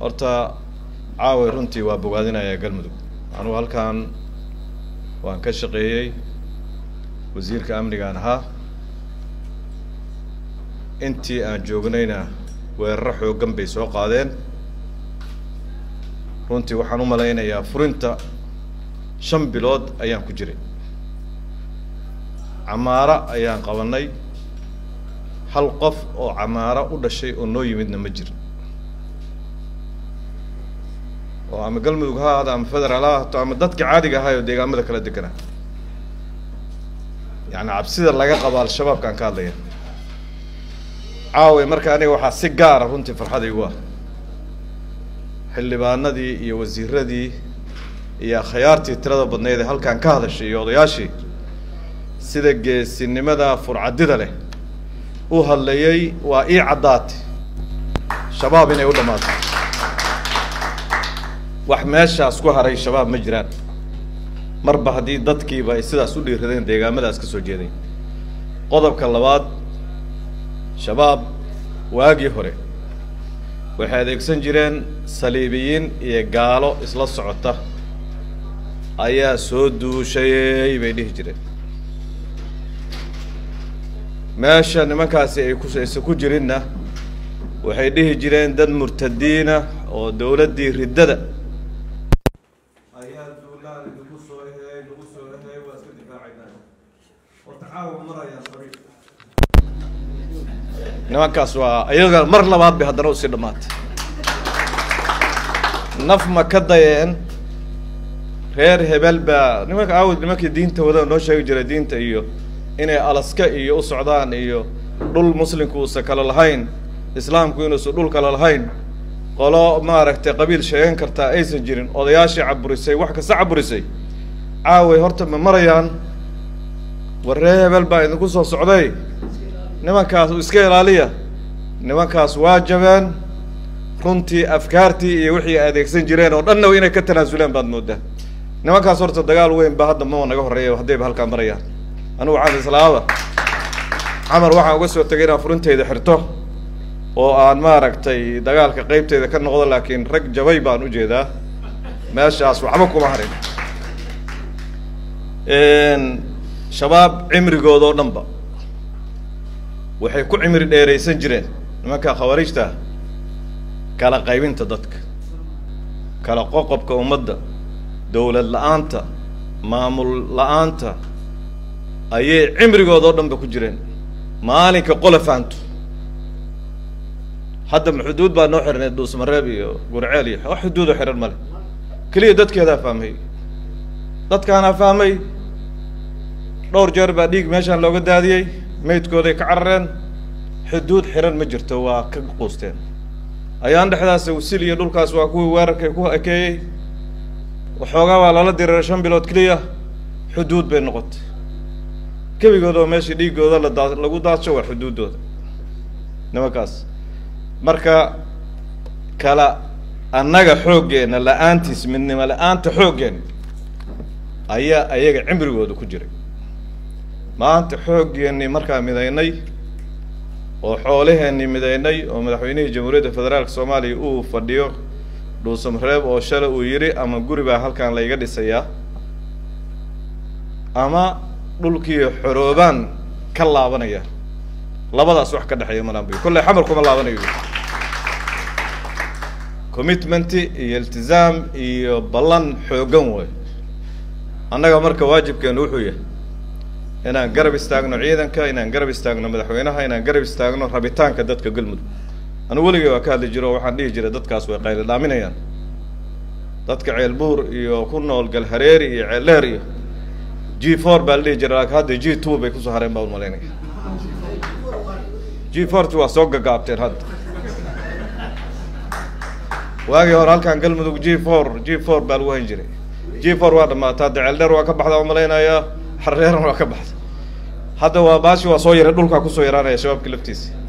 horta caaway runtii waa bogaadinayaa galmudug anugu halkan waan ka shaqeeyey wasiirka amnigaan ahaa intii aan joognayna weeraro xooggan bay soo qaadeen runtii waxaan u malaynayaa furinta shan bilood ayaan ku jiray camaaro ayaan qabanay hal qof oo camaaro u dhashay oo noo yimidna ma jirin oo ama galmudug ha ahaado ama federaal ha ahaato ama dadka caadiga ahaay oo deegaamada kala deganaa yacni cabsida laga qabo al-shabaabkaan ka hadlaya caaway marka aniga waxaa si gaara runtii farxad igu ah xildhibaanadii iyo wasiiradii iyo akhyaartii tirada badnayd ee halkan ka hadashay iyo odayaashii sida geesinimada furcadida leh u hadlayay waa ii caddaatay shabaab inay u dhammaatay wax meeshaas ku haray shabaab ma jiraan marba haddii dadkiiba ay sidaas u dhiiradeen deegaamadaas ka soo jeeday qodobka labaad shabaab waagii hore waxay adeegsan jireen saliibiyiin iyo gaalo isla socota ayaa soo duushayey bay dhihi jireen meesha nimankaasi ay kuaysa ku jirinna waxay dhihi jireen dad murtadiina oo dawladdii riddada ayaa duulaan idinku soo ehey nagu soo ehey waa iska difaacaynaa oo tacaawun marayaan sabiil nimankaas waa ayaga mar labaad bay haddana usii dhammaatay naf ma ka dayeen reer hebel baa nimanka aawad nimankii diinta wada noo sheegi jiray diinta iyo inay alaska iyo u socdaan iyo dhul muslimku uusan kale lahayn islaamku inuusan dhul kale lahayn qolo maaragtay qabiil sheegan kartaa aysan jirin odayaashii caburisay wax kasta caburisay caaway horta ma marayaan war reer hebel baa idinku soo socday nimankaas iska ilaaliya nimankaas waa jabeen runtii afkaartii iyo wixii adeegsan jireen oo dhanna inay ka tanaasuleen baad moodaa nimankaas horta dagaal weyn ba hadda mama naga horreeya haddayba halkaa marayaan anigu waxaan islaaba camar waxaan uga soo tegay inaan furinteyda xirto oo aan maaragtay dagaalka qeybteyda ka noqdo laakiin rag jabay baan ujeedaa meeshaas waxba kuma harin shabaab cimrigood oo dhan ba waxay ku cimri dheeraysan jireen nimanka khawaarijta kala qaybinta dadka kala qoqobka ummadda dawlad la-aanta maamul la-aanta ayay cimrigood oo dhan ba ku jireen maalinka qola fahanto hadda ma xuduud baa noo xirnay dhuusmareeb iyo gurceel iyo wax xuduudo xiran male keliya dadkeedaa fahmay dadkaanaa fahmay dhowr jeer baa dhiig meeshaan looga daadiyey maydkooday ka carareen xuduud xiran ma jirto waa ka quusteen ayaan dhexdaas wasil iyo dhulkaas waa kuwii weerarkay ku ekeeyey waxoogaa waa lala diriiray shan bilood keliya xuduud bay noqotay kebigood oo meesha dhiigooda la daa lagu daadsho waa xuduuddooda nimankaas marka kala annaga xooggeenna la-aantiis midnimo la-aanta xooggeenna ayaa ayaga cimrigooda ku jiray maanta xooggeenii markaa midaynay oo xoolaheenii midaynay oo madaxweynihii jamhuuriyadda federaalka soomaaliya uu fadhiyo dhuusamareeb oo shalay uu yidhi ama guri baa halkan layga dhisayaa ama dhulkii xoroobaan ka laabanaya labadaas wax ka dhexeeya malambi kolley xamar kuma laabanayo commitment iyo iltizaam iyo ballan xoogan way annaga marka waajibkeenu wuxuu yahay inaan garab istaagno ciidanka inaan garab istaagno madaxweynaha inaan garab istaagno rabitaanka dadka galmudug anigu weligay waa ka hadli jiro o waxaan dhihi jiray dadkaas way qayli dhaaminayaan dadka ceelbuur iyo ku nool galhareeri iyo ceeldheer iyo g four baa la dhihi jiray laakiin hadda g two bay kusoo hareen baa umalaynaya g forty waa soo gagaabteen hadda waagii hore halkan galmudug g four g four baa lagu hayn jiray g four waa dhamaata hadda ceeldheer waa ka baxda umalaynayaa xareeran waa ka baxda hadda waa baashi waa soo yaray dhulkaa kusoo yaraanaya shabaabka laftiisa